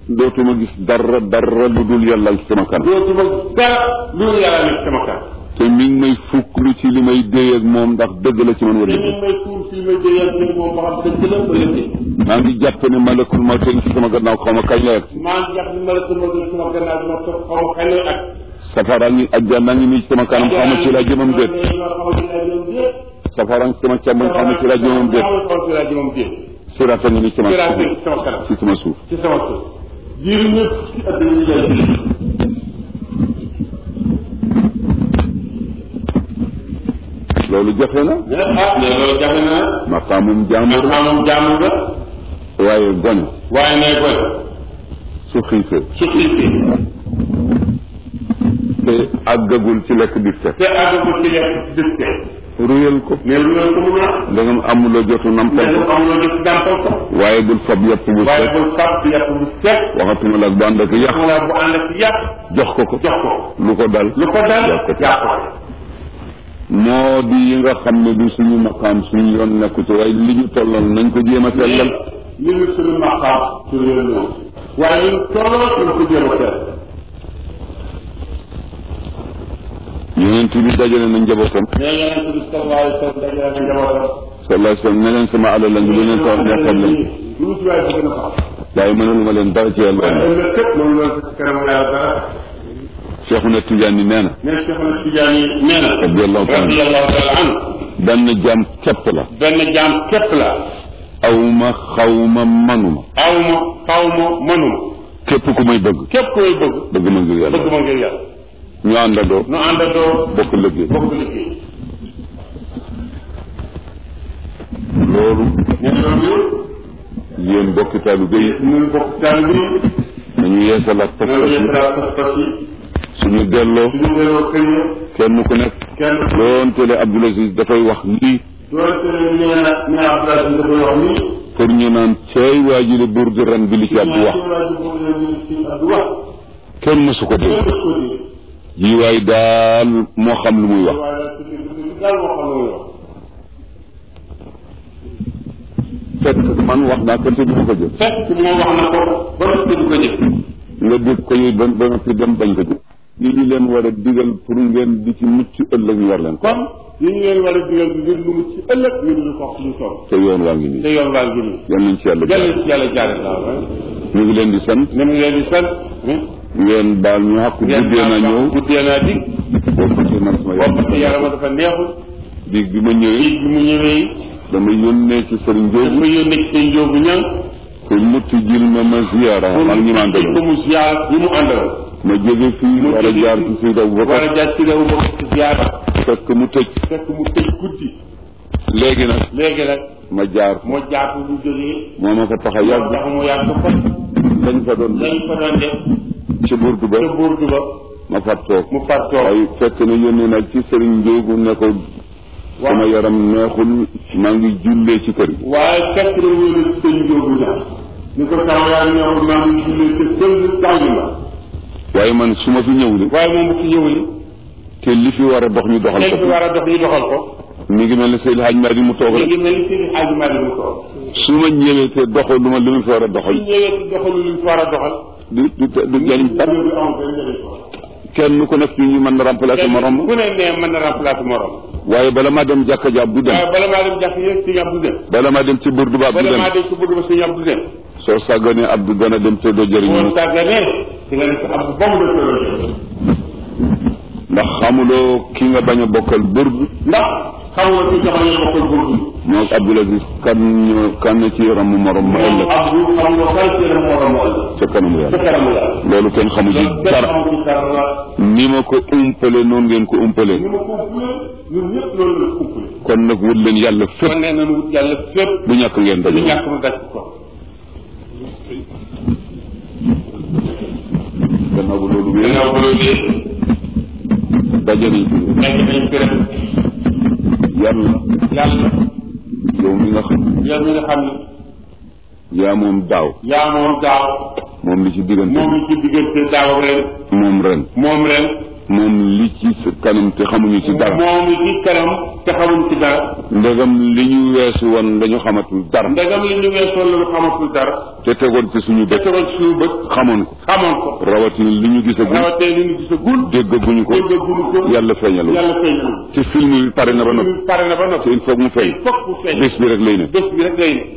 dootuma gis dara dara lu dul yàlla ci sama kanam dootuma dara lu dul yàlla nekk sama kanam te mi ngi may fukk lu ci li may déy ak moom ndax dëgg la ci man te wala ñu dëgg may tuur fii may jëyal ni moom ba xam dëgg la wala déet maa ngi jàpp ne malakul ma teg ci sama gannaaw xaw ma kañ la yegg maa ngi jàpp ni ma la sama gën sama gannaaw bi ma toog xaw ma kañ lay ak safara ngi ajjana ngi nii ci sama kanam xaw ma ci laa jëmam déet safara ngi sama càmmoñ xaw ma ci laa jëmam déet xaw ci laa jëmam déet siraata ngi nii ci sama siraat nekk ci sama kanam ci sama suuf ci sama suuf diiru ñëpp ci àdduna ñu lay loolu jafe na mais ah mais loolu jafe na maqaamum nag jàmbur maa moom jàmm nga waaye gone waaye nay koy su xiifee su xiifee te àggagul ci lekk bi te te àggagul ci lekk dëkk ruyal ko mais lu ngeen ko mun a ndegam amuloo jotu nampal mais ko dafa am loo def dàmpal ko waaye bul fab yàpp bu waaye set bul fàtt yàpp bu set waxatuma la ak bu ànd ak yàq wala bu ànd ak yàpp jox ko ko jox ko lu ko dal lu ko dal yàq ko yàq ko moo di yi nga xam ne du suñu maqaam suñu yoon nekku ci waaye li ñu tollal nañ ko jéem a sellal li ñu suñu maqaam suñu yoon ñëw waaye ñun tolloo suñu ko jéem a seet yonent bi dajale na njabootam mais yonent bi sallallahu alayhi wa sallam dajale na njabootam sallallahu alayhi wa sallam ne leen sama alal lañ lu leen ko wax neexal lañ lu mu ci waaye bëgg na ko waaye mënalu ma leen dara ci yàlla waaye ëllëg képp loolu loolu ci kanam yàlla dara Cheikhuna Tidiane nee na mais Cheikh Ahmad Tidiane yi nee na Radiyallahu ta'ala. radiyallahu taala anhu benn jaam képp la benn jaam képp la awma xawma manuma awma xawma mënuma képp ku may bëgg képp koy bëgg bëgg ma ngir yàlla bëgg ma ngir yàlla ñu àndandoo nu àndandoo bokk liggéey bokk liggéey loolu ne loolu yéen bokki taalibe yi ñun bokk taal bi nañu yeesalaat noonu pas-pas yi yëpp pas-pas yi suñu delloo suñu delloo kër yi kenn ku nekk kenn doontele Abdoul Aziz dafay wax lii doonte ne nee na nee na Abdoulaye dafay wax nii pour ñu naan ceey waa ji le buur di ren bi li ci Abdou wax Abdou wax kenn mësu ko dégg kenn ko di ji waay daal moo xam lu muy wax waaye daal su dee daal moo xam ne muy wax fekk man wax naa ko te du ma ko jël fekk moom wax na ko ba noppi du ko jëf nga dégg ko yi ba ba noppi dem bañ ko jël yi ñu leen war a digal pour ngeen di ci mucc ëllëg ñu war leen ko kon yi ñu leen war a digal ngir lu mu ci ëllëg ñu di ko wax lu toll te yoon waa ngi te nii yoon waa ngi nii yan nañ ci yàlla yàlla jàll ci yàlla jaare la ñu ngi leen di sant ne mu ngi leen di sant ngeen baal ñu xàq guddee na ñëw guddee naa dig boobu ci man sama boobu ci yaram yarama dafa neexul bi bi ma ñëwee dig bi mu ñëwee dama yónnee ci sëriñ dafa Njóobu yónnee ci seen njóobu ñan pour mu tijjil ma ma ziyaara pour ak ñi ma ko àndaloon mu ziar ñi mu àndal ma jóge fii war a jaar ci Seydi war Aboubacar a jaar ci réew ma ci ziar fekk mu tëj fekk mu tëj guddi léegi nag léegi nag ma jaar moo jàpp bu jógee moo ma fa tax a yàgg tax mu yàgg fa lañ fa doon lañ fa doon def ci burdu ba ca burdu ba ma fat toog mu far toog waaye fekk na yónnee na ci sëriñ Njóobu ne ko sama yaram neexul maa ngi jullee ci kër gi waaye fekk na wóolu ci sëñ njóobu ñaar ni ko sama yaram neexul maa ngi jullee ca sëñ tàngi ma waaye man su ma fi ñëw li waaye moom bu fi ñëw li te li fi war a dox ñu doxal léegi fi ko war a dox ñu doxal ko mi ngi mel ne Seydi Hadj Madi mu toog léegi rek mel ni seen xaaju maa di mu toog su ma ñëwee te doxal lu ma li ma fi war a su doxal ñëwee ci doxalu li mu fi war a doxal du du du jëriñ dara du am benn njëriñ ko kenn ku nekk ci ñu mën na remplacer morom ku ne nee mën na remplacer morom waaye bala maa dem jàkka jaab du dem waaye bala maa dem jàkk yéen sëñ Abdou dem bala maa dem ci burdu ba du bala dem maa dem ci bëgg ba sëñ Abdou dem soo sàgganee Abdou dana dem te doo jëriñ boo mu sàgganee di nga def Abdou ba mu def ndax xamuloo ki nga bañ a bokkal burdu ndax xam nga ci joxoon ñu bokkul burdu moo Abdoul Aziz kan ñoo kan ci yaram mu morom ma moom ëllëg Abdou xam nga kan ci la morom moo ca kanamu ca yàlla kanamu yàlla loolu kenn xamu ci loolu kenn dara xamu ci dara ni ma ko umpale noonu ngeen ko umpale ni ma ko umpule ñun ñëpp loolu la umpule kon nag wut leen yàlla fépp kon nee nañu wut yàlla fépp bu ñàkk ngeen lu daje ñàkk mu daj ko gannaaw bu loolu wéer gannaaw ba loolu yëpp daje nañ fi nekk nañ fi rek yàlla yàlla yow mi nga xam yow mi nga xam ne yaa moom daaw yaa moom daaw moom li ci diggante moom li ci diggante daaw ak ren moom ren moom ren moom li ci sa kanam te xamuñu ci dara moom ci kanam te xamuñ ci dara ndegam li ñu weesu woon dañu xamatul dara ndegam li ñu weesoon la ñu xamatul dara te tegoon ci suñu te bët tegoon ci suñu bët xamoon ko xamoon ko rawatina li ñu gisagul rawatee li ñu gisagul déggaguñu ko déggaguñu ko yàlla feeñalu yàlla feeñal te film bi pare na ba noppi pare na ba te noppi il faut mu feeñ fokk mu feeñ bés bi rek lay ne bés bi rek lay ne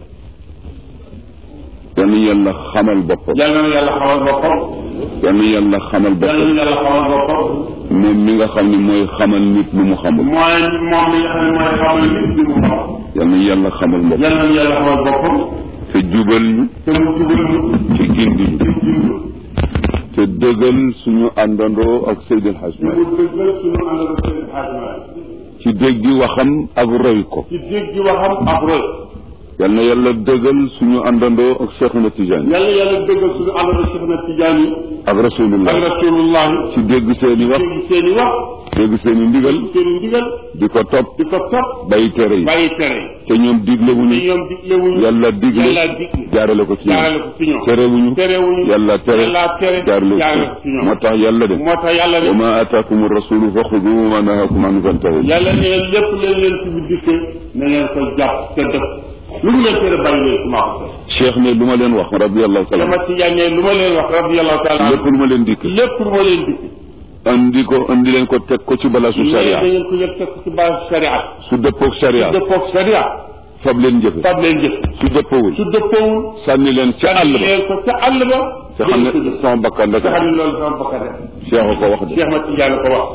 yal na yàlla xamal boppam yàlla na yàlla xamal boppam yal na yàlla xamal yàlla boppam na yàlla xamal boppam moom mi nga xam ne mooy xamal nit lu mu xamul mooy moom mi nga xam ne mooy xamal nit bi mu xam yal na yàlla xamal boppam yàlla na yàlla xamal boppam te jubal ñu te mu jubal ñu te gindi ñu te jindu te dëggal suñu àndandoo ak Seydil Hadj te Malick mu dëggal suñu àndal seen xaajmaay ci déggi waxam ak roy ko ci dégg waxam ak roy yal na yàlla dëggal suñu àndandoo ak Cheikhuna Tidiane yàlla yàlla dëggal suñu àndal Cheikh na Tidiane ak ak Rasulullah rasulullah ci dégg seeni wax dégg seen i wax dégg seeni ndigal seen i ndigal di ko topp di ko topp bàyyi tere yi bàyyi tere te ñoom te diglewuñu ñoom diglewuñu yàlla digle yàlla digle jaarale ko ci jaarale ñoom ko ci ñoom terewuñu terewuñu yàlla tere yàlla tere jaarale jaarale ko ko ci ci ñoom ñoom moo tax yàlla de moo tax yàlla wa ne ma ataakum rasulu fa xudu wa ma nahakum anhu fantahu yàlla ne lépp leen leen ci bi dikkee na ngeen ko jàpp te def lu mu leen tere bàyyi leen maa ko def cheikh ne lu ma leen wax radiallahu taala sama Tijaan ne lu ma leen wax radiyallahu taala lépp lu ma leen dikk lépp lu ma leen dikk andi ko andi leen ko teg ko ci balaasu mais sharia da ngeen ko yëg teg ci base sharia su dëppoog sharia dëppoog sharia fab leen jëfe fab leen jëf su dëppowul su dëppoowul sànni leen ca àll ba leen ko ca àll ba te xam ngeen ko ne jëf sama bakkan te rek xam ne loolu sama bakkan def cheikh a ko wax de Cheikh ma Tijaan ko wax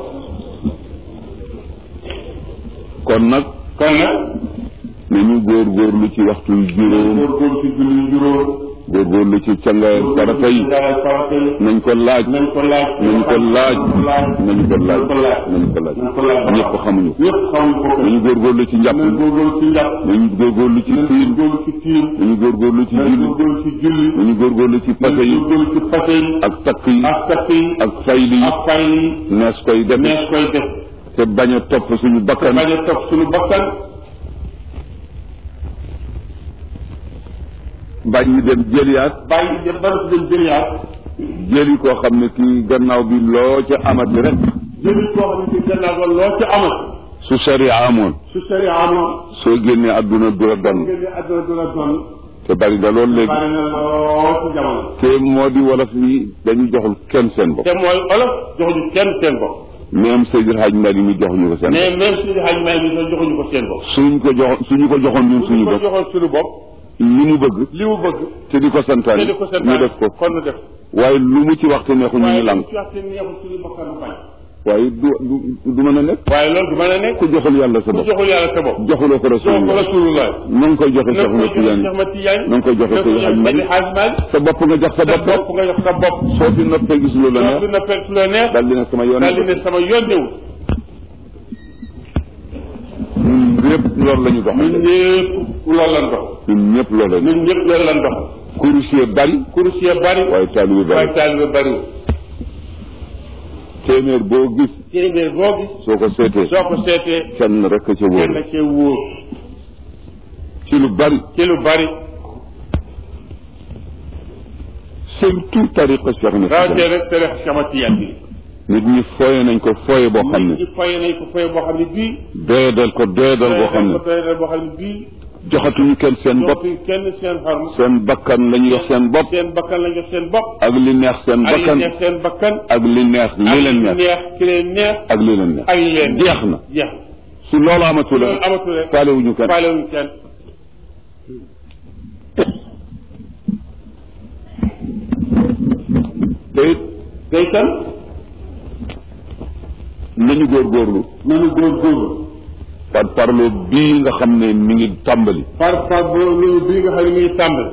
kon nag kon nag nañu góorgóorlu ci waxtu yu juróom góorgóorlu ci julli juróom góorgóorlu ci cangaay farata yi jaay farata yi nañ ko laaj nañ ko laaj nañ ko laaj nañ ko laaj nañ ko laaj nañ ko laaj nañ ko laaj ñëpp xamuñu ko ñëpp xamuñ ko ko nañu góorgóorlu ci njàpp nañ góorgóorlu ci njàpp nañu góorgóorlu ci nañ tiim góorgóorlu ci tiim nañu góorgóorlu ci nañ julli góorgóorlu ci julli nañu góorgóorlu ci nañ pase yi góorgóorlu ci pase yi ak takk yi ak takk yi ak fayli yi ak fay yi nees koy def nees koy def te bañ a topp suñu bakkan bañ a topp suñu bakkan bañ ñu dem jëliyaat bàyyi dem ba dem jëliyaat jëli koo xam ne kii gannaaw bi loo ca amati rek jëli koo xam ne ci gannaaw ba loo ci amal su sharia amoon su sari amoon soo génnee àdduna du la donn ngeen di àdduna du la doon te bari na loolu léegi bari na lool ci jamono te moo di wolof yi dañu joxul kenn seen bopp te mooy olof joxuñu kenn seen bopp même Seydil Hadj Mali mi joxuñu ko seen bopp mais même suñu xaj may bi sax joxuñu ko seen bopp suñ ko jox suñu ko joxoon ñun suñu ko bopp joxoon suñu bopp li mu bëgg li mu bëgg te di ko santaane te di ko ñu santaane def ko kon nu def waaye lu mu ci waxte neexu ñu waaye ñu lànk ci waxte neexul suñu bakkan bañ waaye du du du mën a nekk waaye loolu du mën a nekk ku joxul yàlla sa ku bopp joxul yàlla sa bopp joxuloo ko jox ko rasulullah rasulullah na nga koy joxe na Cheikh ko Ahmed jox Tidiane Cheikh Ahmed Tidiane na nga koy joxe na ko Seydi Hadj jox Mali Seydi Hadj Mali sa bopp nga jox sa sa bopp bopp nga jox sa bopp soo fi noppee gis lu la soo neex fi noppee su la neex dal di ne sama yoon daal di ne sama yoon newul ñun ñëpp loolu la ñu dox ñun ñëpp loolu lan dox ñun ñëpp loolu la ñu ñun ñëpp loolu lan dox kurusiye bari kursiye bari waaye taalibe bari waaye taalibe bariwul téeméer boo gis téeméer boo gis soo ko seetee soo ko seetee kenn rek ca wóor kenn cee wóor ci lu bari ci lu bari surtout tariqa Cheikh na rawatee rek te rek sama tiyaan bi nit ñi fooye nañ ko fooye boo xam nit ne ñi foye nañ ko foye boo xam ne bii doyadal ko doyadal boo xam ne ko doyadal boo xam ne bii joxatuñu kenn seen bopp dootu kenn seen xarm seen bakkan la ñu jox seen bopp seen bakkan la jox seen bopp ak li neex seen ak li bakkan neex seen bakkan ak li neex li ak leen li neex neex ki leen neex ak li leen neex ak li leen jeex na jeex su loolu amatul loolu amatul rek faalewuñu kenn faalewuñu kenn te it day kan nañu góorgóorlu nañu góorgóorlu par parlo bii nga xam ne mi ngi tàmbali par par loolu bii nga xam ne mi ngi tàmbali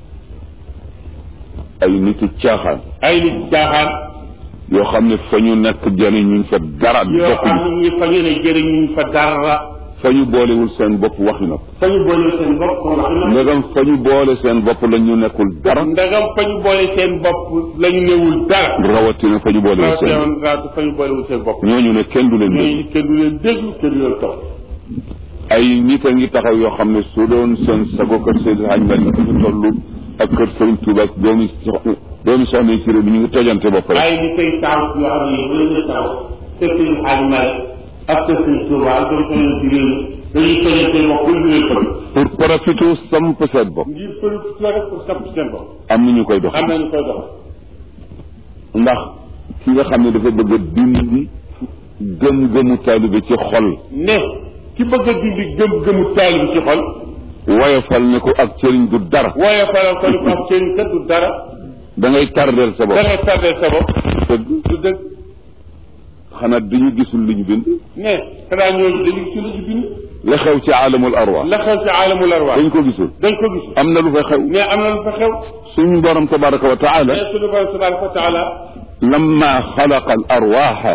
ay nit caaxaan ay nit caaxaan yoo xam ne fa ñu nekk jëriñuñ fa dara yoo xam bokkuñu ne ñu fa ñu ne jëriñuñ fa dara fa ñu boolewul seen bopp waxi na fa ñu boole seen bopp ko wax na ndegam fa ñu boole seen bopp la ñu nekkul dara ndagam fa ñu boole seen bopp lañu newul dara rawatina fa ñu boolewul seen bopp rawatina raatu fa ñu boolewul seen bopp ñooñu ne kenn du leen dégg ñooñu kenn du leen déglu kenn du leen topp ay nit a ngi taxaw yoo xam ne su doon seen sago kër Seydil Hadj Malick fi ñu toll ak kër Sëriñ Tuuba ak doomi soxna doomi soxna yi ci réew mi ñu ngi tojante bopp rek waaye ñu koy taw yoo xam ne yëpp dañuy taw kër Sëriñ Xaali Maalik ak kër Sëriñ Tuuba ak doomu soxna ci réew mi dañuy tojante bopp pour ñu leen pour profité samp seen bopp ngir për rek pour samp seen bopp am na ñu koy dox am nañu koy dox ndax ki nga xam ne dafa bëgg a dindi gëm-gëmu taalibe ci xol ne ki bëgg a dindi gëm-gëmu taalibe ci xol woyofal ne ko ak sëriñ du dara waaye faral ko ni ko am seen kat du dara da ngay tardeel sa bopp da ngay tardé sa bopp dëgg du dëgg xanaa dañu gisul lu ñu bind ne xanaa ñooñu dañu ci la ci bind la xew ci aalamul arwaax la xew ci aalamul arwaax dañ ko gisul dañ ko gis am na lu fa xew mais am na lu fa xew suñu borom tabaraka wa taala mais suñu borom tabaraka wa taala lamma xalaqa al arwaaxa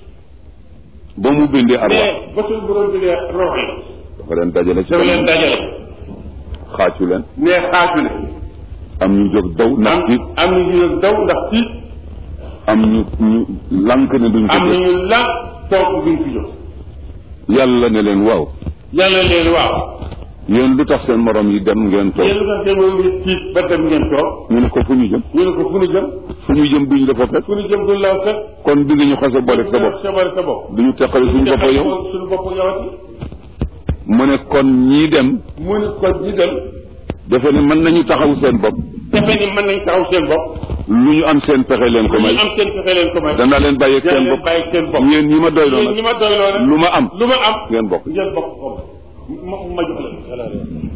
ba mu bindee arwaax mais ba suñu borom bi dee rox yi dafa leen dajale ci dafa leen dajale xaacu leen ne xaaju ne am ñu jóg daw ndax am tiit am na ñu daw ndax tiit am ñu ñu lank ne duñ ko am na def ñu la toog duñ fi jóg yàlla ne leen waaw yàlla leen waaw yéen lu tax seen morom yi dem ngeen toog yéen lu tax demoon ngi tiit ba dem ngeen toog ñu ne ko fu ñu jëm ñu ne ko fu ñu jëm fu ñu jëm duñ la fa fekk fu ñu jëm duñ la fekk kon bi nga ñu xase boole sa bopp sa bopp sa bopp duñu teqale suñu bopp yow suñu bopp yowati mu ne kon ñii dem mu ne ko ñi dem dafa ne mën nañu taxaw seen bopp defe ni mën nañ taxaw seen bopp lu ñu am seen pexe leen ko ñu may am seen fexe leen ko may danaa leen bàyyeeg dana seen leen bopp bàyyi seen bopp yéen ñi ma doyloo yéen ñi nag ma doyloo nag lu ma am lu ma am ngeen bokk ngeen bokk ko ma ma jox leen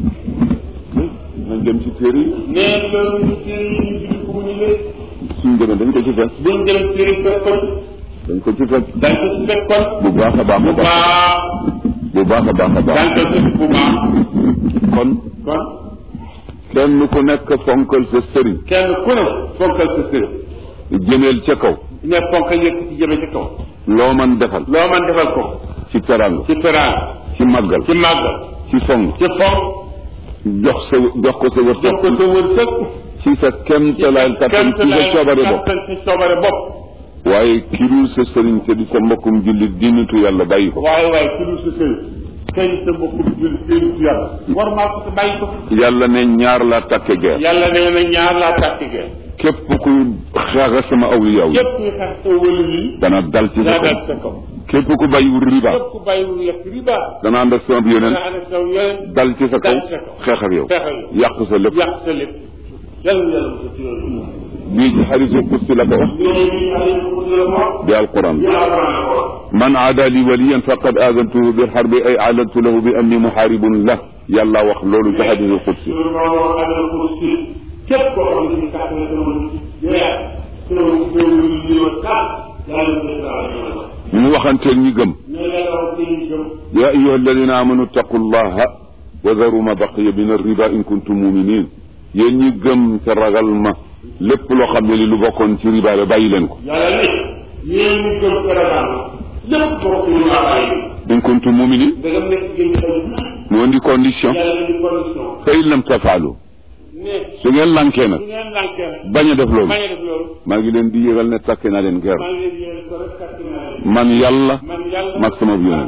nañ dem ci téere yi nee loolu ñu téere yi ñu bind ko mu ñu lee suñ demee dañ ko ci fekk buñ dem téere fekkoon dañ ko ci fekk dañ ko si fekkoon bu baax a baax a bu baax baax bu baax a baax a baax dañ ko si bu baax kon kon kenn ku nekk fonkal sa sëriñ kenn ku ne fonkal sa sëriñ jëmeel ca kaw ne fonkal yëkk ci jëme ci kaw loo man defal loo man defal ko ci teranga ci teraan ci màggal ci màggal ci fonk ci fonk jox sa jox ko sa jox wërsëg ko sa wërsëg ci sa kemtalaal kattan ci sa coobare bopp kattan ci coobare bopp waaye ki dul sa sëriñ te di sa mbokkum jullit di nitu yàlla bàyyi ko waaye waaye ku dul sa sëriñ kañ sa mbokkum jul sëriñ ci yàlla war maa ko sa bàyyi ko yàlla ne ñaar laa takke geer yàlla nee na ñaar laa tàkk gee képp kuy xaaga sama awliyaw yi képp kuy xas sa wëlu yi dana dal ci sa daa kaw dal sa kaw képp ku bàyyiwul riba képp ku bàyyiwul lekk riba dana ànd ak sama yonent dana ànd ak saw yoneen dal ci sa kaw dal ci sa kaw xeex ak yow xeex ak yow yàq sa lépp yàq sa lépp yàlla yàlla mu sa ci yooyu bii ci xaritu kursi la ko wax bi alquran man aada li waliyan faqad aadantuhu bil harbi ay aalantu lahu bi anni muharibun la yàlla wax loolu ci xadisu kursi képp koo xam ne si kàtt na sama yeex sama sama li wa kàtt yàlla mu sa ñu waxanteel ñi gëm ne yàlla wax ci ñu gëm ya ayuha alladina amanu taqu llaha wa daru ma baqiya min arriba in kuntum muminin yéen ñi gëm te ragal ma lépp loo xam ne li lu bokkoon ci riba la bàyyi leen ko yàlla ne yéen ñu gëm Sénégal lépp bokk ñu waa bàyyi in kuntum muminin da nga nekk gën ay jullit mu indi condition yàlla di condition fa in lam tafaalu ne su ngeen lankee nag su ngeen lànkee rek bañ a def loolu bañ a def loolu maa ngi leen di yëgal ne takke naa leen ger maa ngi leen yéen ko rek kàtt naa leen man yàlla man yàlla mag sama yonent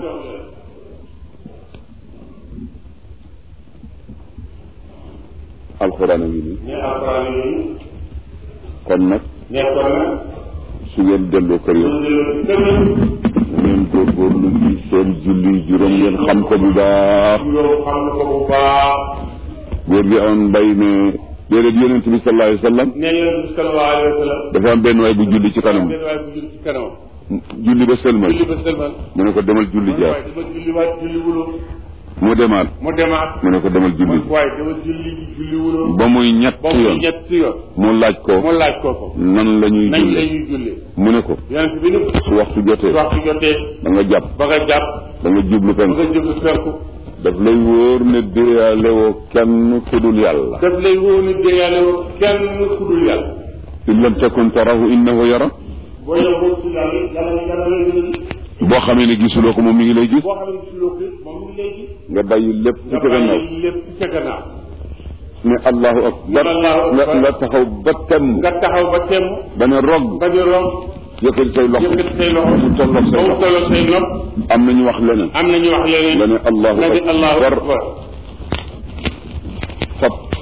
alxuraan a ngi nii ne alxuraan yooyu kon nag nekkoon na su ngeen delloo kër yow ñu delloo ci kër yi na ngeen góorgóorlu ci seen julli juróom ngeen xam ko bu baax yow xam na ko bu baax góor gi amoon mbay ne déedéet yonent bi sallallahu alayhi wa sallam ne yonent bi sallallahu alayhi wa sallam dafa am benn waay bu julli ci kanam benn waay bu jul ci kanamam julli ba sëlmal julli ba sëlmal mu ne ko demal julli jaar waaye dama julli waat julli wuloo mu demaat mu demaat mu ne ko demal julli waaye dama julli ji julli wuloo ba muy ñett ba mu yoon ñetti yoon mu laaj ko mu laaj ko ko nan la ñuy nañ la jullee ñuy julli mu ne ko yonent bi ni su waxtu jotee su waxtu jotee da nga jàpp ba nga jàpp da nga jublu ba penk nga jublu penku daf lay wóor ne déyaale woo kenn ku dul yàlla daf lay wóor ni de yàlla woo kenn ku dul yàlla in lam takun tarahu innahu yara boo yow boo si yàlla yàlla yàlla lay gën a gis boo xamee ne gisuloo ko moom mi ngi lay gis boo xam ne gisuloo ko moom mu ngi lay gis nga bàyyi lépp ci nga sa gannaaw bàyyi lépp ci sa gannaaw ne allahu akbar Allahu nga akbar. nga taxaw ba temm nga taxaw ba temm ba ne rog ba ñu romb yëkkati say loxo yëkkati say loxo mu tolloog say ba mu loxo tolloo say nopp am na ñu wax leneen am na ñu wax leneen nga ne allahu nga ne allahu akbar akbar fab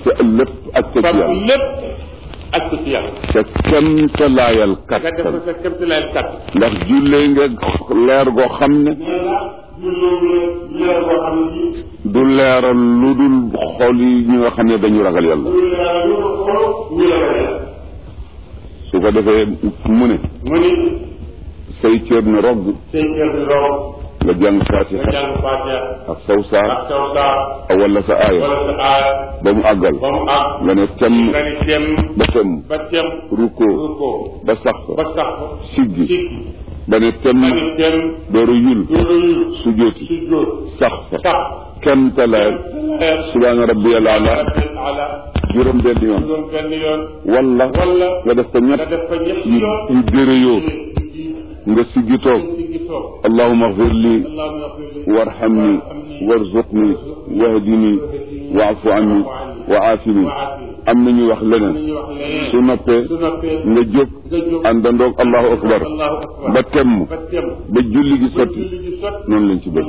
sa lépp ak sa ci fab yàlla lépp ak ko ci yàlla sa kemtalaayal nga def ko kattan sa kéemtalaay kat ndax jullee nga leer goo xam ne nee na ñu loolu leer boo xam ne bii du leeral lu dul xol yi ñi nga xam ne dañu ragal yàlla ñu leer lu ko xool ñu la ko yàlla su ko defee mu ne mu ni say cër ne rogg say kër di rob nga jàng nga fatiha jàng Fatiha ak saw ak saar saw saa wala sa aaya wala sa aaya ba mu àggal ba mu àgg nga ne tem nga ni tem ba tem ba tem rukkoo rukkoo ba sax ba sax siggi siggi ba ne tem ba ni tem dooru yul loolu sujooti si jóot sax fa sax kemtalaayal subhaana rabbiyal ala ala juróom benn yoon juróom benn yoon wala wala nga def ko nga ñett def ko ñetti yu yoon yu dérëyoo nga siggi toog siggi toog allahuma agfir li allahumma ighfir li warhamni warzuqni wahdini waafu anni wa aafini am na ñu wax leneen ñu wax leneen su noppee su noppee nga jóg nga jóg àndandoog allahu akbar allahu akbar ba temm ba tem ba julli gi sotti julli gi sot noonu lañ ci bëgg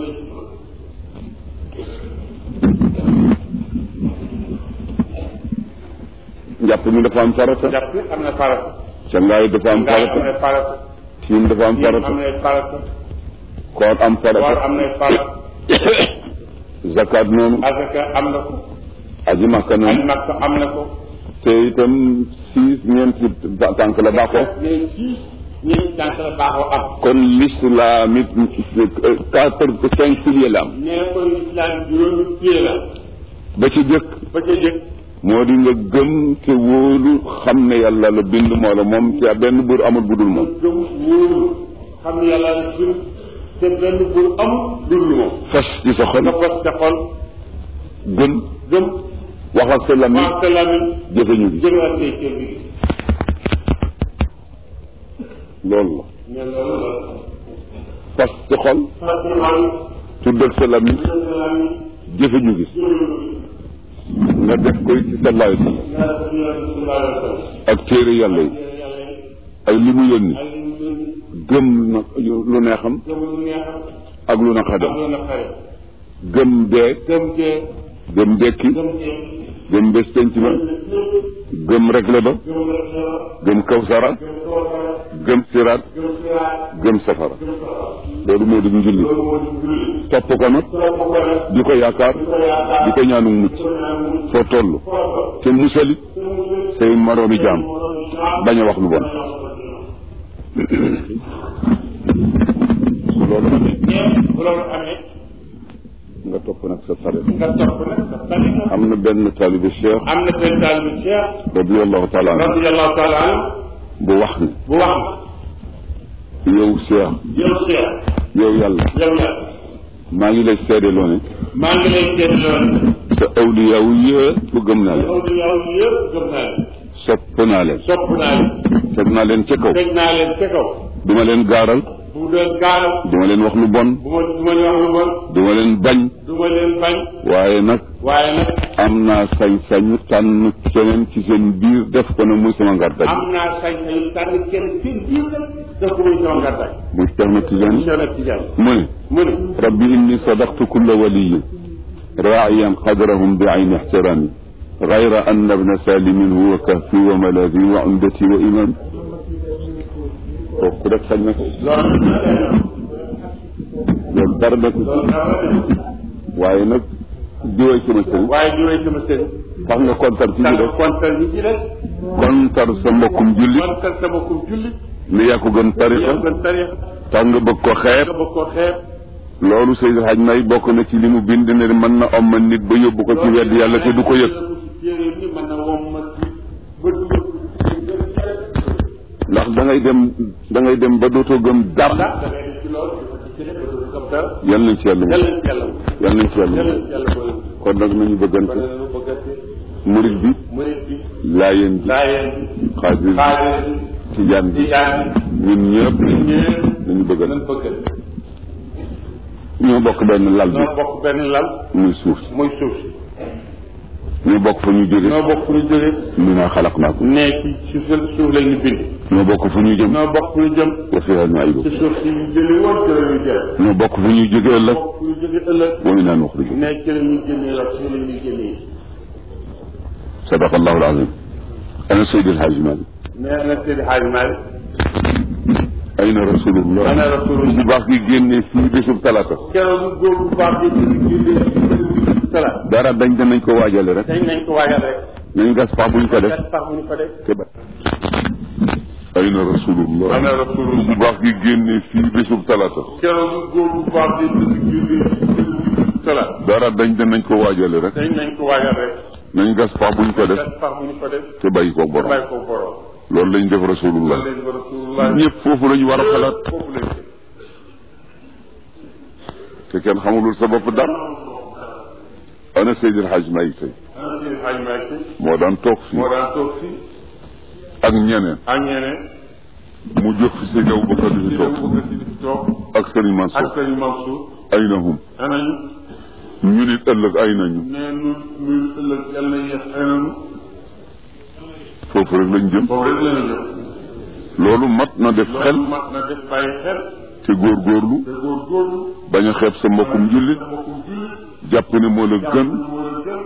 njàpp mi dafa am farata jàpp am na farata cangaay dafa am ngaay am farata na farata tiim dafa am yéen am farata na farata koor am war farata am na farata zakat noonu azaka am na ko aji makka aj noonu makka am na ko te itam six ñeenti tànk la baaxoo mais six ñeenti tànk la baaxoo am kon l'islam it quatre cinq piliers la am nee ko islam juróomi pied la ba ci jëkk ba ca jëkk moo di nga gëm te wóolu xam ne yàlla la bind moo la moom te benn buur amul budul nga moom gëm wóolu xam ne yàlla la bind te benn buur amul dul moom fas ci sa xol nga fas sa xol gëm gëm wax ak sa làmmiñ wax sa làmmiñ jëfe ñu gi jëmaat say cër bi loolu la ne loolu la fas ci xol fas sa xol tudd ak sa làmmiñ jël sa làmmiñ jëfe ñu gi nga def koy ci sa laay nga def ci yonent bi sallallahu alayhi wa sallam ak téere yàlla yi yàlla yi ak li mu yónni ak li mu yónni gëm na lu neexam gëm lu neexam ak lu ak naqadam lu naqare gëm dee gëm dee gëm dekki gëm dee gëm bés penc ba gëm regle ba gëm rek gëm kawsara gëm toofara gëm siraat gëm siraat gëm safara gëm safara loolu moo di njulli loolu moo di julli topp ko nag topp ko nag di ko yaakaar di ko yaakaar di ko ñaanu mucc ko ñaan mucc foo toll foofa te musalit te mu say moroomi jaam bañ a wax lu bon su loolu amee bu loolu amee nga topp nag sa saret nga topp nag sa tariqa am na benn taalibe cheikh am na benn taal bi Cheikh radiallahu taala anhu radiallahu taala anhu bu wax ne bu wax yow cheikh yow Cheikh yow yàlla yow la maa ngi lay seedeloo ne maa ngi lay seet loolu sa awliyaaw yëpp gëm naa leen yow yow yëpp gëm naa leen sopp naa leen sopp naa leen teg naa leen ca kaw teg naa leen ca kaw duma leen gaaral bu doon gaaral duma leen wax lu bon bu ma du ma leen wax lu bon duma leen bañ du ma leen bañ waaye nag waaye nag am naa sañ-sañu tànn keneen ci seen biir def ko ne muy sama ngardag am naa sañ-sañu tànn kenn seen biir la def ko muy sama ngardaay muy Cheikh na Tidiane Cheikh na Tidiane mu ne mu ne rabbi inni sadaqtu kulla waliyin raaciyan qadrahum bi ayni ixtiraami gayra anna bna salimin huwa kahfi wa malaadi wa umdati wa imam kooku rek sañ na ko loolu loolu dara nekk loolu dara waaye nag diwee sama sëriñ waaye jiwee sama sëriñ tax nga kontar ci ñu tànn def kontal ñi ci des kontar sa mbokkum jullit kontal sama kum julli ne yaa ko gën tariqa yow gën tarix tax nga bëgg ko xeeb nga bëgg ko xeeb loolu Seydi Hadj May bokk na ci li mu bind ne mën na omma nit ba yóbbu ko ci wedd yàlla te du ko yëg téere ni mën na wom ma ba dugal ndax da ngay dem da ngay dem ba dootoo gëm dara ndax da ngay def ci loolu dafa ci cëre ba dootu gëm dara yal nañ ci yàlla yàlla ci yàlla yal nañ ci yàlla yàlla ci yàlla boole kon nag nañu kon bëggante nañu bëggante murit bi murit bi laayeen bi laayeen bi xaadir bi xaadir bi tijaan bi tijaan ñun ñëpp bi ñëpp nañu bëggante nañ bëggante ñoo bokk benn lal bi ñoo bokk benn lal muy suuf si muy suuf si ñoo bokk fu ñu jóge ñoo bokk fu ñu jóge minaa xalaqnaakum ne ci suuf suuf lañ ñu bind ñoo bokk fu ñu jëm ñoo bokk fu ñu jëm wa fiihaa nu'iidukum ci suuf si ñu jëli woon ci la ñuy jël ñoo bokk fu ñuy jóge ëllëg bokk fu ñu jóge ëllëg wa minhaa nuxrijukum ne ci la ñuy génnee la ci la ñuy génnee sadaqa allahu alazim ana Seydi El Hadji Malick nee na Seydi Hadji Malick ayna rasulullah ana rasulullah bu baax gi génnee fii bésub talaata keroog góor bu baax bi génne salaat dara dañ danañ ko waajale rek dañ nañ ko waajal rek nañ gas pax buñ ko def gas pax bu ñu ko def te ba ayna rasulullah ana rasulullah bu baax gi génnee fii bésub talaata keroog góor bu baax bi génne salaat dara dañ danañ ko waajale rek dañ nañ ko waajal rek nañ gas pax buñ ko def gas pax bu ñu ko def te bàyyi ko te borom bàyyi ko borom loolu lañ def rasulullah loolu leen ko rasulullah ñëpp foofu lañu war a xalaat foofu lañ ko te kenn xamulul sa bopp dara ana Seydi El Hadji Malick tey ana Seydi Hadji Malick moo daan toog fii moo daan toog fii ak ñeneen ak ñeneen mu jóg fi Seydi Aboubacar di fi di toog dem bëgg si di fi toog ak Serigne ak Mansour sëñ Mansour ay na hum anañu ñu nit ëllëg ay nañu nee nu nu ëllëg yàlla na yéex ananu foofu rek lañ jëm boobu rek la ñu jëm loolu mat na def xel loolu mat na def bàyyi xel te góorgóorlu te góorgóorlu bañ a xeeb sa mbokkum jullit mbokkum jullit jàpp ne moo la gën moo la gën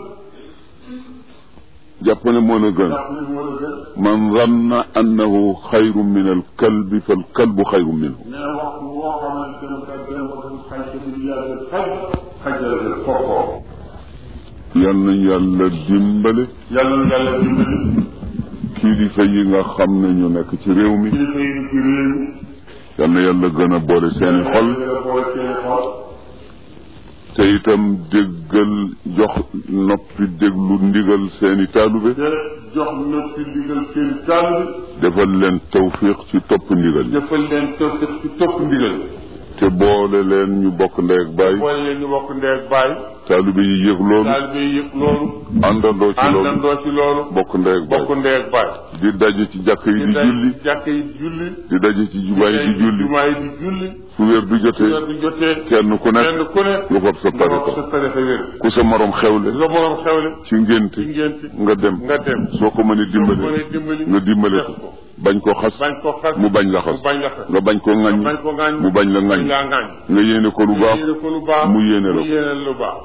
jàpp ne moo la gën jàpp ni moo la gën man zanna annahu xayru min al kalbi fal kalbu xayru minhu nee na waxtu woo xamante ne ka gën ko dem xaj te du yàlla xaj xaj la gën fokkoo yal nañ yàlla dimbale yàlla na yàlla dimbali kilifa yi nga xam ne ñu nekk ci réew mi kilifa yi ci réew mi yal na yàlla gën a boole seeni xol gën a boole seeni xol te itam déggal jox noppi déglu ndigal seeni taalube te jox na ci ndigal seen tàll defal leen tawfiq ci topp ndigal yi defal leen topp ci topp ndigal te boole leen ñu bokk ndey ak baay boole leen ñu bokk ndey ak baay taalube yi yëg loolu taalibe yi yëg loolu àndandoo ci loolu àndandoo ci loolu bokk ndey ak bokk baay ndey ak baay di daje ci jàkk yi di julli jàkk yi di julli di daje ci jumaa yi di julli jumaa yi di julli fu wér du weer jotee du jotee kenn ku nekk kenn ku ne nga fab sa nga wax tariqa sa tarixa wér ku sa morom xewle nga borom xewle ci ngénte ci ngénti nga dem nga dem soo ko mënee soo ko dimbale mënee dimbali nga dimbale def ko ko bañ koo xas bañ ko xas mu bañ la xas mu bañ la xas nga bañ koo ŋaññi bañ ko ŋaañ mu bañ la bañ ŋaññi laa ŋaañ nga yéene ko lu baax yéene ko lu baax mu yéene la mu ko yéene lu baax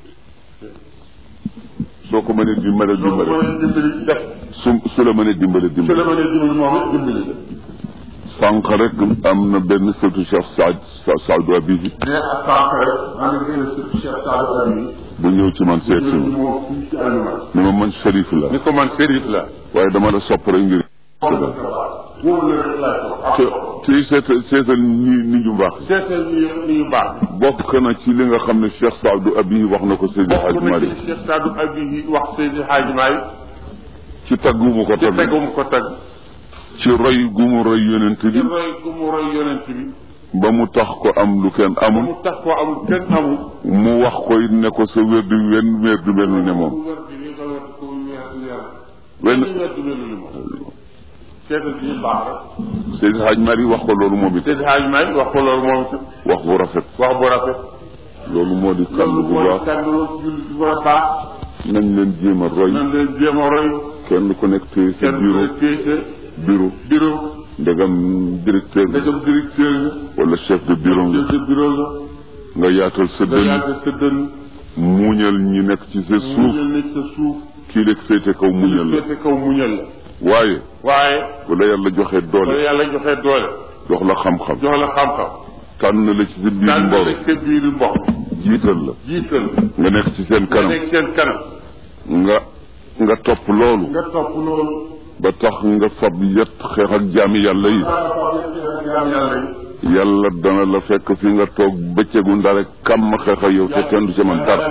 soo ko mënee dimbale soo ko dimbale mënee dimbali def su su la mënee dimbale su la dimbale mënee dimbali moom it dimbali la sànq rek am na benn sëtu Cheikh Saad Saadu Abibi mais ak sànq rek maa ngi gën a sëpp Cheikh Sadou Ami bu ñëw ci man seet si ma moom fii ci Alima ni ma man Cherif la ni ko man sérif la waaye dama la sopp rek ngir boobu la rek laay te ko te seetal seetal ni ni ñu baax seetal ni ni yu baax bokk na ci li nga xam ne Cheikh Saadu Abibi wax na ko Seydi bokk Hadj na Malick ci Cheikh Sadou Abi yi wax Seydi Hadji Maay ci tagg gu mu ko ci tagg tegum ko tag ci roy gu mu roy yonent ci bi roy gu mu roy yonent bi ba mu tax ko am lu kenn ba amul mu tax koo amul kenn amul mu wax ko it ne ko sa wér di wenn wér du mel ne moom wér bi li nga wér ko wér wér wenn benn wér du mel ni moom seetal ci ñu baax rek Seydi Hadj Malick wax ko loolu moom it Seydi Hadji Maay wax ko loolu moom itam wax bu rafet wax bu rafet loolu moo di kàll loolu bu mooy baax kàddu jullit bu war a baax nañ leen jéem a roy nan leen jéem a roy kenn ku nekk téye sa kenn ku bureau ne téye sa bureau bureau ndegam directeur nga nga jëm directeur nga wala chef de bureau nga chef de bureau nga nga yaatal sa nga dënn yàgg sa dënn muñal ñi nekk ci sa mu suuf muñal nekk sa suuf kii nekk féete kaw muñal la féete kaw muñal la waaye waaye wala yàlla joxe wala doole yàlla joxe doole jox la xam-xam jox la xam-xam tànn la ci sa biir daan mboro nekk sa biir mbokk jiital la jiital nga nekk ci seen nga kanam nekk seen kanam nga nga topp loolu nga topp loolu ba tax nga fab yet xeex ak jaami yàlla yi yàlla yi yàlla dana la fekk fi nga toog bëccëgu ndare kàmm xeex ak yow te kenn du ci man dara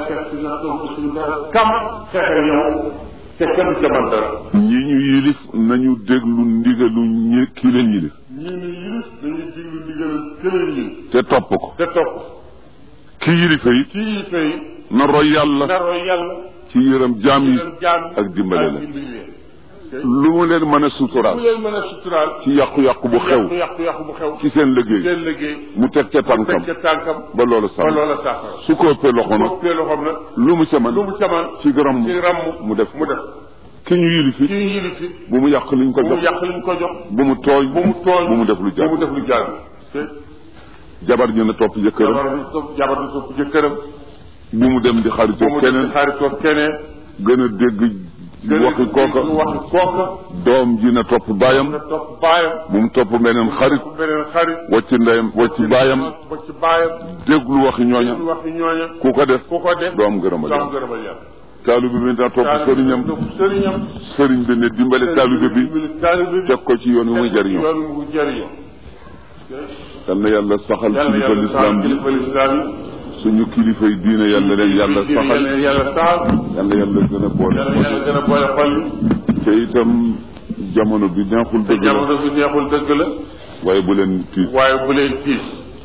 kam fexe yow te kenn ca man dara ñi ñu yilif nañu déglu ndigalu ñi kii leen yilif ñii ni yilif dañuy diglu ndigal këleen yi te topp ko te topp ki yilife it ci yi fay na roy yàlla naroo yàlla ci yërëm jaam yi leen jaam ak dimbale ak leen dimbali leen lu mu leen mën a bu suturaal leen mën a suturaal ci yàqu-yàqu bu xew yàqu yàqu yàqu bu xew ci seen liggéey seen liggéey mu teg ca tànkam teg ca tànkam ba loolu ba sax loola saafara su ko ëppee loxo nag boppee loxoom nag lu mu ca man lu mu caman ci gërëm ci ramm mu def mu def ki ñu yilif ci it yilif fi bu mu yàq liñ ko bu mu jox yàq li mu ko jox bu mu tooñ bu mu tooñ bu mu def lu bu mu jaar def lu jaar te jabar ñu ne topp jëkkëram jabar bi topp jabar bi topp jëkkëram bu mu dem di bu xaritoo mu dem keneen di xaritoo keneen gën a dégg waxi kooka waxi kooka doom ji na topp baayam nga topp baayam bu mu topp beneen xarit beneen xarit wacci ndeyam wacci baayam ba ci baayam déglu waxi ñooña ñu waxi ñooña ku ko def ku ko def doom gërëmal doom yàlla gërëmal yàlla taalibe bi na topp sëriñam topp sëriñam sëriñ bi ne dimbale taalibe bi taalibe bi teg ko ci yoon wi muy jariñoo yoon wu jariñoo yal na yàlla saxal yàlla kilifa yàlla lislaam saxal bi kilifa lislaam yi suñu kilifa yi diine yàlla leen yàlla saxal yàlla yàlla saxal yàlla yàlla gën a boole yàlla yàlla gën a boole xol yi te itam jamono bi neexul te dëgg la jamono bi neexul dëgg la waaye bu leen tiit waaye bu leen tiis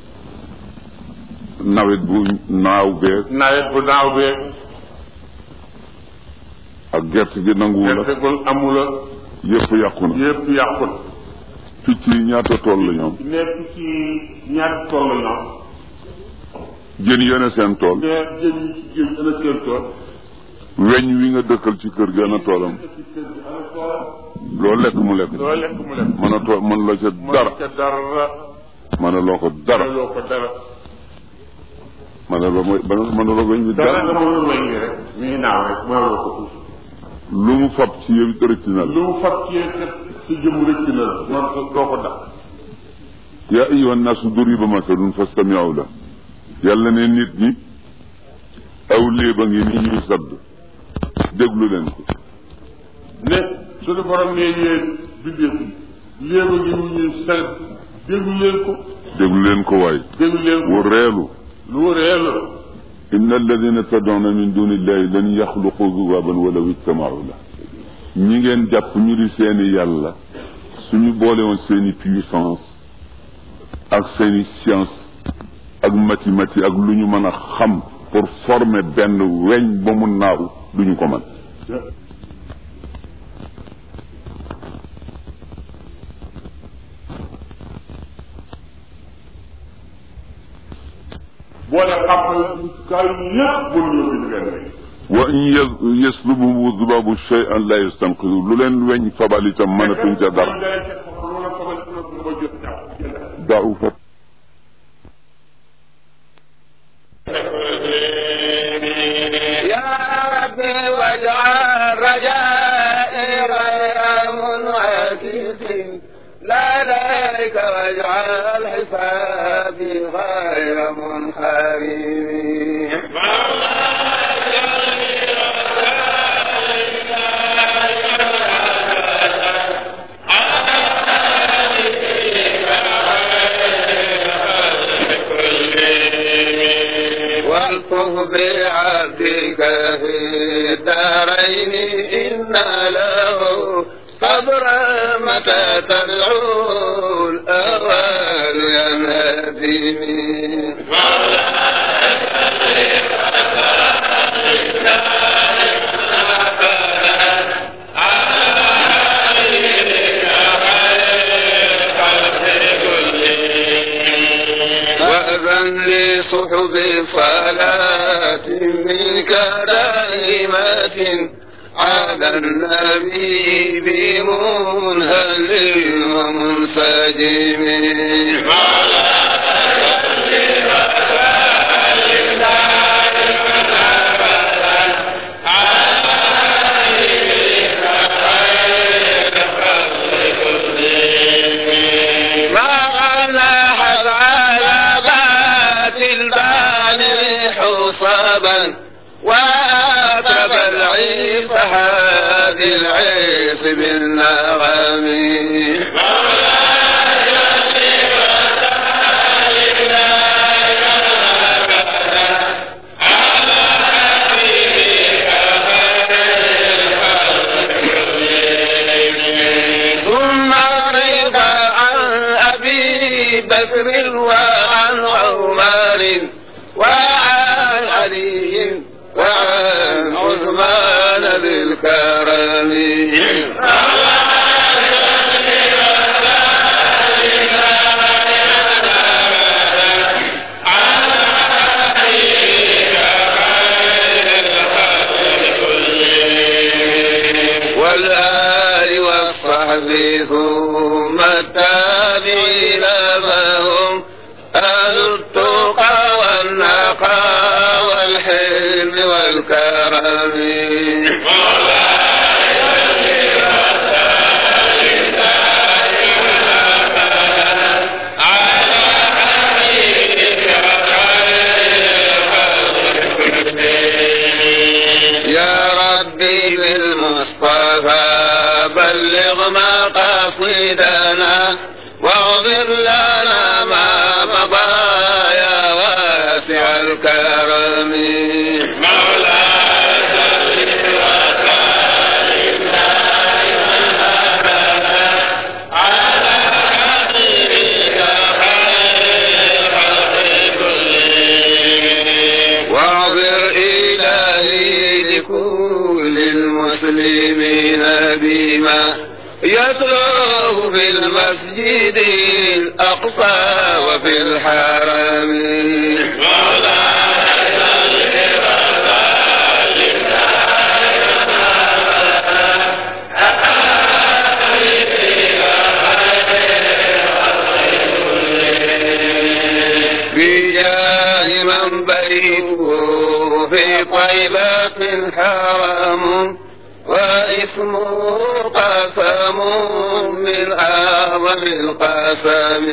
nawet bu naaw beeg nawet bu naaw beeg ak gerte gi nanguwu la gertegul amula yëpp yàqu na yëpp yàqul picc yi ñaata tool la ñoom nekk ci ñaari tool la ñoom jën yene seen tool mais jën yi ci géej ana seen tool weñ wi nga dëkkal ci kër gi ana toolam ci kër gi ana toolam loo lekk mu lekk loo lekk mu lekk mën a tool mën la ca dara ca dara mën a loo ko dara loo ko dara mën a loo mooy mën a loo weñ bi dara dara nga mënul weñ gi rek mi ngi naaw rek mënuloo ko tuuti lu mu fab ci yow it rëcc na la lu mu fab ci sa sa jëm rëcc na la man ko doo ko daq yaa ayyuhan naasu duriba masalun fastami'u la yàlla ne nit ñi aw léeba ngi ni ñuy sadd déglu leen ko ne suñu borom ne yéen bindéef yi léegi ngi mu ñuy sel déglu leen ko déglu leen ko waay déglu leen wu ko reelu lu réel la inna alladina tad'una min duni illahi lan yaxluqu zubaban walaw ijtamau la ñi ngeen jàpp ñu di seeni yàlla suñu boole woon seeni puissance ak seeni science ak mathématique ak lu ñu mën a xam pour former benn weñ ba mu naaw duñu ko mën boole xam-xam kaay yëpp mënuñoo bind benn rek wa in yas- yaslubuhu zubabu shay'an la yastanqidu lu leen weñ fabal itam mënatuñ ca dara da'ufa يا ربي واجعل رجائي غير منعكس لديك واجعل حسابي غير منحرم والطف بعبدك في الدارين إن له صبرا متى تدعو الأوان ينهدي وأذن لصحب صلاة منك دائمة على النبي بمنهل ومنسجم ما لاحظ على بات البالغ حصبا واتب العيس هذه العيس بالنغم ثم رضا عن أبي بكر وعن عمر وعن علي وعن عثمان بالكرم والآل والصحب ثم التابعين ما هم أهل التقى والنقى والحلم والكرم مقاصدنا واغفر لنا ما مضى يا واسع الكرم واغفر إلهي لكل المسلمين بما يتلوه في المسجد الأقصى وفي الحرم بجاه من بيته في طيبة حرم واسمه قسم من أعظم القسم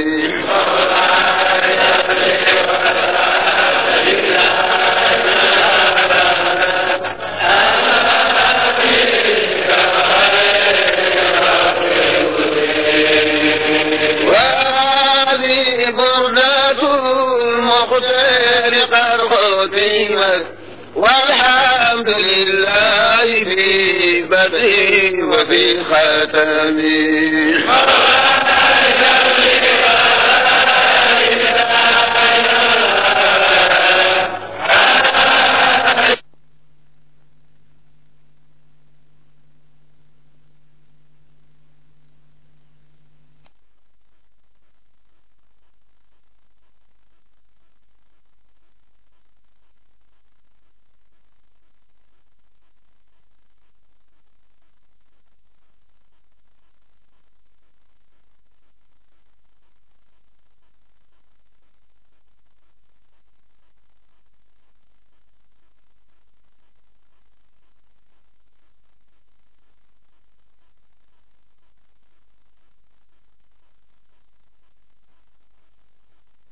وهذه بردة المختار قد ختمت والحمد لله في بدء وفي ختم